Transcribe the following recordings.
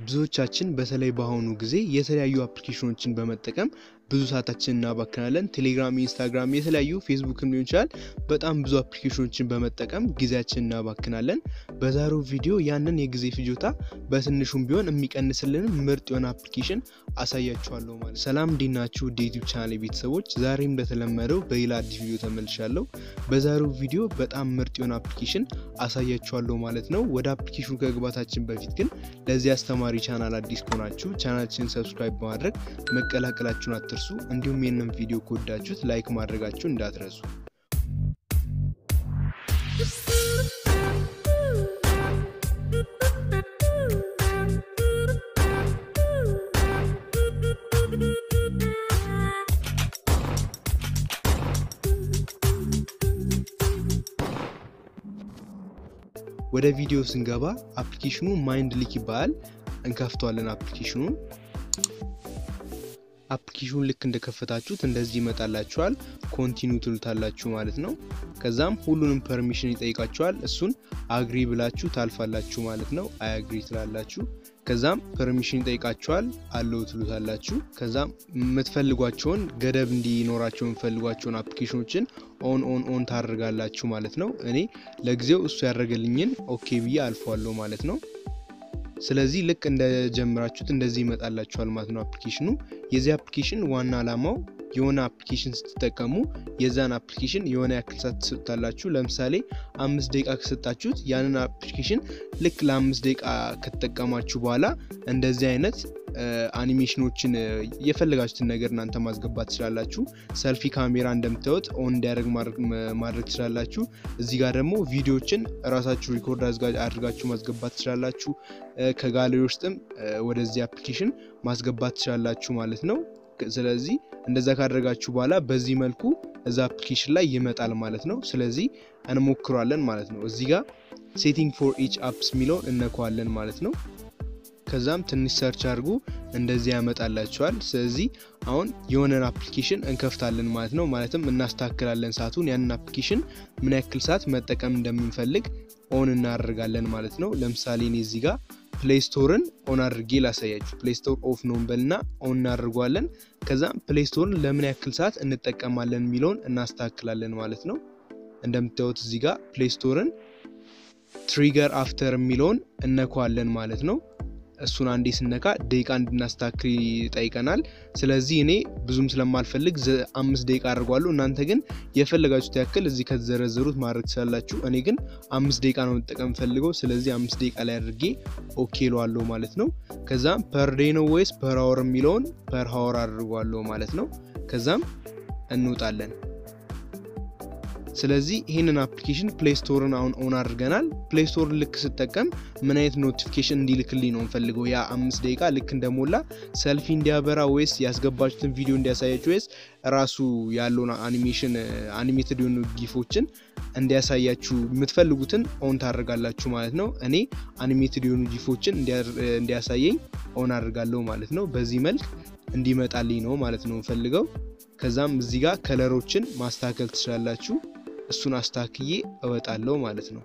ብዙዎቻችን በተለይ በአሁኑ ጊዜ የተለያዩ አፕሊኬሽኖችን በመጠቀም ብዙ ሰዓታችን እናባክናለን። ቴሌግራም፣ ኢንስታግራም፣ የተለያዩ ፌስቡክም ሊሆን ይችላል። በጣም ብዙ አፕሊኬሽኖችን በመጠቀም ጊዜያችን እናባክናለን። በዛሬው ቪዲዮ ያንን የጊዜ ፍጆታ በትንሹም ቢሆን የሚቀንስልን ምርጥ የሆነ አፕሊኬሽን አሳያችኋለሁ ማለት። ሰላም እንዴት ናችሁ? ውድ ዩቲዩብ ቻናል ቤተሰቦች፣ ዛሬም እንደተለመደው በሌላ አዲስ ቪዲዮ ተመልሻለሁ። በዛሬው ቪዲዮ በጣም ምርጥ የሆነ አፕሊኬሽን አሳያችኋለሁ ማለት ነው። ወደ አፕሊኬሽኑ ከግባታችን በፊት ግን ለዚህ አስተማሪ ቻናል አዲስ ከሆናችሁ ቻናላችንን ሰብስክራይብ በማድረግ መቀላቀላችሁን አትርሱ። እንዲሁም ይህንን ቪዲዮ ከወዳችሁት ላይክ ማድረጋችሁን እንዳትረሱ። ወደ ቪዲዮ ስንገባ አፕሊኬሽኑ ማይንድ ሊክ ይባላል። እንከፍተዋለን አፕሊኬሽኑን አፕሊኬሽኑን ልክ እንደከፈታችሁት እንደዚህ ይመጣላችኋል። ኮንቲኒው ትሉታላችሁ ማለት ነው። ከዛም ሁሉንም ፐርሚሽን ይጠይቃችኋል። እሱን አግሪ ብላችሁ ታልፋላችሁ ማለት ነው። አይ አግሪ ትላላችሁ። ከዛም ፐርሚሽን ይጠይቃችኋል። አለው ትሉታላችሁ። ከዛም የምትፈልጓቸውን ገደብ እንዲኖራቸው የምትፈልጓቸውን አፕሊኬሽኖችን ኦን ኦን ኦን ታደርጋላችሁ ማለት ነው። እኔ ለጊዜው እሱ ያደረገልኝን ኦኬ ብዬ አልፈዋለሁ ማለት ነው። ስለዚህ ልክ እንደጀምራችሁት እንደዚህ ይመጣላችኋል ማለት ነው። አፕሊኬሽኑ የዚህ አፕሊኬሽን ዋና ዓላማው የሆነ አፕሊኬሽን ስትጠቀሙ የዛን አፕሊኬሽን የሆነ ያክል ሰዓት ትሰጡታላችሁ። ለምሳሌ አምስት ደቂቃ ከሰጣችሁት ያንን አፕሊኬሽን ልክ ለአምስት ደቂቃ ከተጠቀማችሁ በኋላ እንደዚህ አይነት አኒሜሽኖችን የፈለጋችሁትን ነገር እናንተ ማስገባት ትችላላችሁ። ሰልፊ ካሜራ እንደምታዩት ኦን እንዲያደርግ ማድረግ ትችላላችሁ። እዚህ ጋር ደግሞ ቪዲዮዎችን ራሳችሁ ሪኮርድ አድርጋችሁ ማስገባት ትችላላችሁ። ከጋለሪ ውስጥም ወደዚህ አፕሊኬሽን ማስገባት ትችላላችሁ ማለት ነው። ስለዚህ እንደዛ ካደረጋችሁ በኋላ በዚህ መልኩ እዛ አፕሊኬሽን ላይ ይመጣል ማለት ነው። ስለዚህ እንሞክሯለን ማለት ነው። እዚህ ጋር ሴቲንግ ፎር ኢች አፕስ የሚለውን እነከዋለን ማለት ነው። ከዛም ትንሽ ሰርች አድርጉ እንደዚህ ያመጣላችኋል። ስለዚህ አሁን የሆነን አፕሊኬሽን እንከፍታለን ማለት ነው። ማለትም እናስተካክላለን ሰዓቱን። ያንን አፕሊኬሽን ምን ያክል ሰዓት መጠቀም እንደምንፈልግ ኦን እናደርጋለን ማለት ነው። ለምሳሌ እኔ እዚህ ጋር ፕሌይ ስቶርን ኦን አድርጌ ላሳያችሁ። ፕሌይ ስቶር ኦፍ ነው እንበልና ኦን እናደርገዋለን። ከዛም ፕሌይ ስቶርን ለምን ያክል ሰዓት እንጠቀማለን የሚለውን እናስተካክላለን ማለት ነው። እንደምታዩት እዚህ ጋር ፕሌይ ስቶርን ትሪገር አፍተር የሚለውን እነኳለን ማለት ነው። እሱን አንዴ ስነካ ደቂቃ እንድናስተካክል ይጠይቀናል። ስለዚህ እኔ ብዙም ስለማልፈልግ አምስት ደቂቃ አድርጓለሁ። እናንተ ግን የፈለጋችሁት ያክል እዚህ ከተዘረዘሩት ማድረግ ትችላላችሁ። እኔ ግን አምስት ደቂቃ ነው መጠቀም ፈልገው። ስለዚህ አምስት ደቂቃ ላይ አድርጌ ኦኬ ለዋለሁ ማለት ነው። ከዛም ፐር ዴይ ነው ወይስ ፐር ሀወር የሚለውን ፐር ሀወር አድርጓለሁ ማለት ነው። ከዛም እንውጣለን። ስለዚህ ይህንን አፕሊኬሽን ፕሌይ ስቶርን አሁን ኦን አድርገናል። ፕሌይ ስቶርን ልክ ስጠቀም ምን አይነት ኖቲፊኬሽን እንዲልክልኝ ነው የምፈልገው? ያ አምስት ደቂቃ ልክ እንደሞላ ሰልፊ እንዲያበራ ወይስ ያስገባችሁትን ቪዲዮ እንዲያሳያችሁ ወይስ ራሱ ያለውን አኒሜሽን አኒሜትድ የሆኑ ጊፎችን እንዲያሳያችሁ የምትፈልጉትን ኦን ታደርጋላችሁ ማለት ነው። እኔ አኒሜትድ የሆኑ ጊፎችን እንዲያሳየኝ ኦን አድርጋለሁ ማለት ነው። በዚህ መልክ እንዲመጣልኝ ነው ማለት ነው የምፈልገው። ከዛም እዚህ ጋር ከለሮችን ማስተካከል ትችላላችሁ። እሱን አስተካክዬ እወጣለሁ ማለት ነው።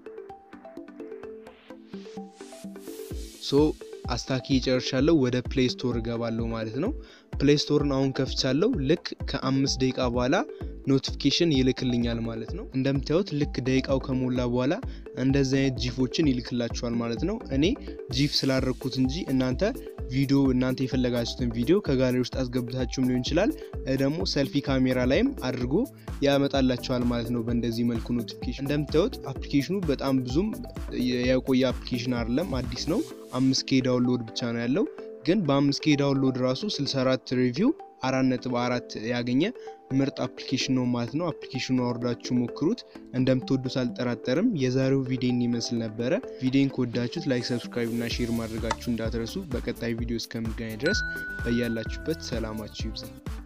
ሶ አስተካክዬ ጨርሻለሁ። ወደ ፕሌይ ስቶር እገባለሁ ማለት ነው። ፕሌይ ስቶርን አሁን ከፍቻለሁ። ልክ ከአምስት ደቂቃ በኋላ ኖቲፊኬሽን ይልክልኛል ማለት ነው። እንደምታዩት ልክ ደቂቃው ከሞላ በኋላ እንደዚህ አይነት ጂፎችን ይልክላችኋል ማለት ነው። እኔ ጂፍ ስላደረግኩት እንጂ እናንተ ቪዲዮ እናንተ የፈለጋችሁትን ቪዲዮ ከጋለሪ ውስጥ አስገብታችሁም ሊሆን ይችላል። ደግሞ ሰልፊ ካሜራ ላይም አድርጎ ያመጣላችኋል ማለት ነው። በእንደዚህ መልኩ ኖቲፊኬሽን እንደምታዩት አፕሊኬሽኑ በጣም ብዙም የቆየ አፕሊኬሽን አይደለም፣ አዲስ ነው። አምስት ኬ ዳውንሎድ ብቻ ነው ያለው። ግን በአምስት ኬ ዳውንሎድ ራሱ 64 ሪቪው አራት ነጥብ አራት ያገኘ ምርጥ አፕሊኬሽን ነው ማለት ነው። አፕሊኬሽኑ አውርዳችሁ ሞክሩት፣ እንደምትወዱት አልጠራጠርም። የዛሬው ቪዲዮን ይመስል ነበረ። ቪዲዮን ከወዳችሁት ላይክ፣ ሰብስክራይብ እና ሼር ማድረጋችሁ እንዳትረሱ። በቀጣይ ቪዲዮ እስከምገናኝ ድረስ በያላችሁበት ሰላማችሁ ይብዛ።